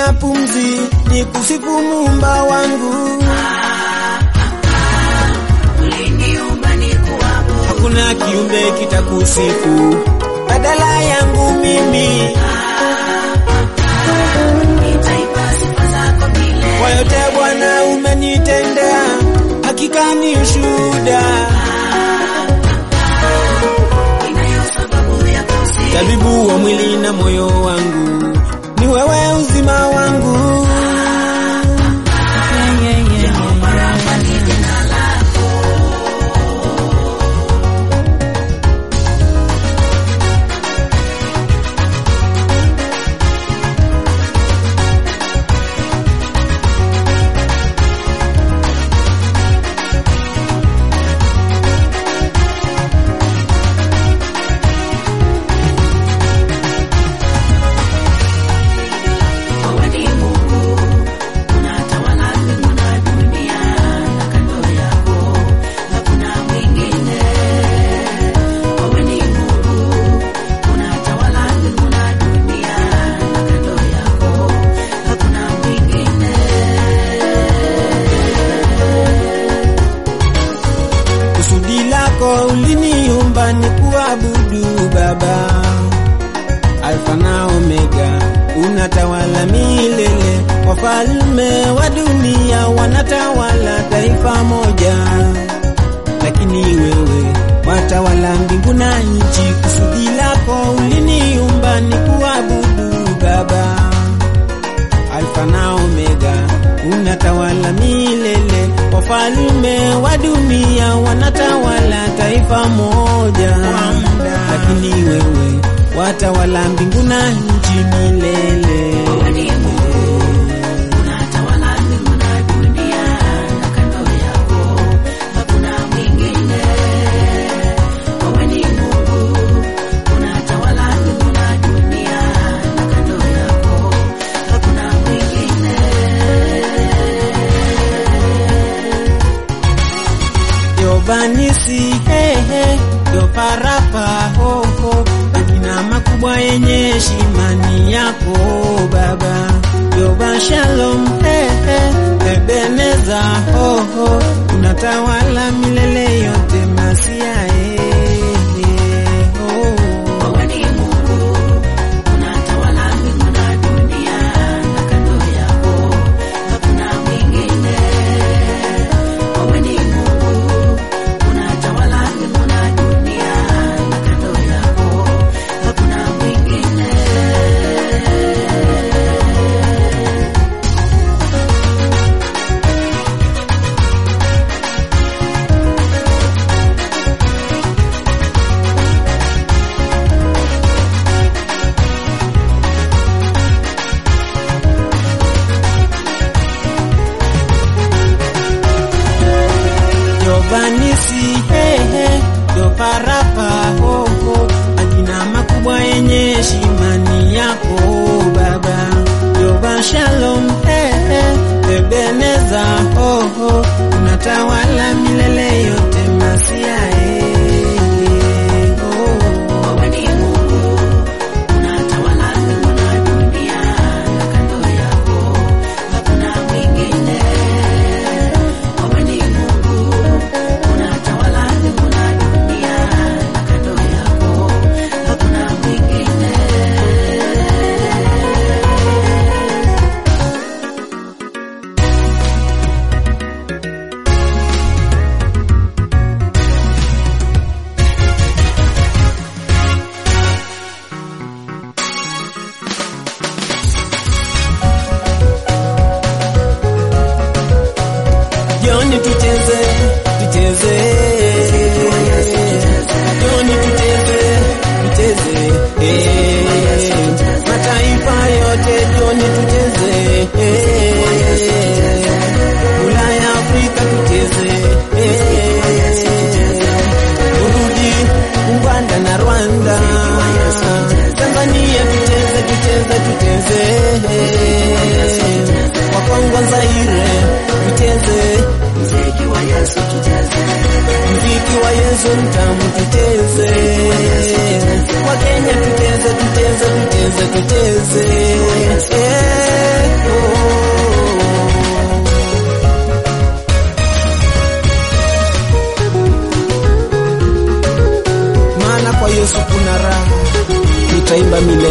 na pumzi ni kusifu muumba wangu. uliniumba nikuabudu, Hakuna kiumbe kitakusifu badala yangu mimi. nitaimba sifa zako milele. Kwa yote Bwana umenitendea, hakika ni ushuhuda. Ninayo sababu ya kusifu, Tabibu wa mwili na moyo wangu, ni wewe uzima wangu. Jehova Rafa ni jina lako. Wewe ni Mungu, unatawala mbingu na dunia, na kando yako hakuna mwingine. Wewe ni Mungu, unatawala mbingu na dunia, na kando yako hakuna mwingine. Kusudi lako uliniumba ni kuabudu Baba, Alfa na Omega, unatawala milele. Wafalme wa dunia wanatawala taifa moja, lakini wewe watawala mbingu na nchi. Kusudi lako uliniumba ni kuabudu Baba, Alfa na Omega, unatawala milele. Wafalme wa dunia wanatawala taifa moja, lakini wewe watawala mbingu na nchi milele. Wewe ni Mungu, unatawala mbingu na dunia, na kando yako hakuna mwingine. Wewe ni Mungu, unatawala mbingu na dunia, na kando yako hakuna mwingine. Yobanisi hehe, yoparapa hoho, majina makubwa yenye heshima ni yako Baba. Yoba shalom hehe, Ebeneza hoho, unatawala milele yote masia hehe, oh. Wewe ni Mungu, unatawala mbingu na dunia, na kando yako hakuna mwingine. Wewe ni Mungu, unatawala mbingu na dunia, na kando yako hakuna mwingine. Yobanisi hehe, yoparapa hoho, majina makubwa yenye heshima ni yako Baba. Yoba shalom hehe, Ebeneza hoho, unatawala milele yote masia hehe, oh. Wewe ni Mungu, unatawala mbingu na dunia, na kando yako hakuna mwingine. Wewe ni Mungu, unatawala mbingu na dunia, na kando yako hakuna mwingine. Joni tucheze, tucheze. Joni tucheze, tucheze. Eh, Mataifa yote joni tucheze. Eh, Ulaya, Afrika tucheze. Eh, Burundi, Uganda na Rwanda. Tanzania tucheze, tucheze, tucheze. Wakongo Zaire tucheze. Mziki wa wa Yesu tucheze. mziki wa Yesu mtamu tucheze, Wakenya tucheze, tucheze, tucheze, tucheze. Eh, oh. Maana kwa Yesu kuna raha, nitaimba milele.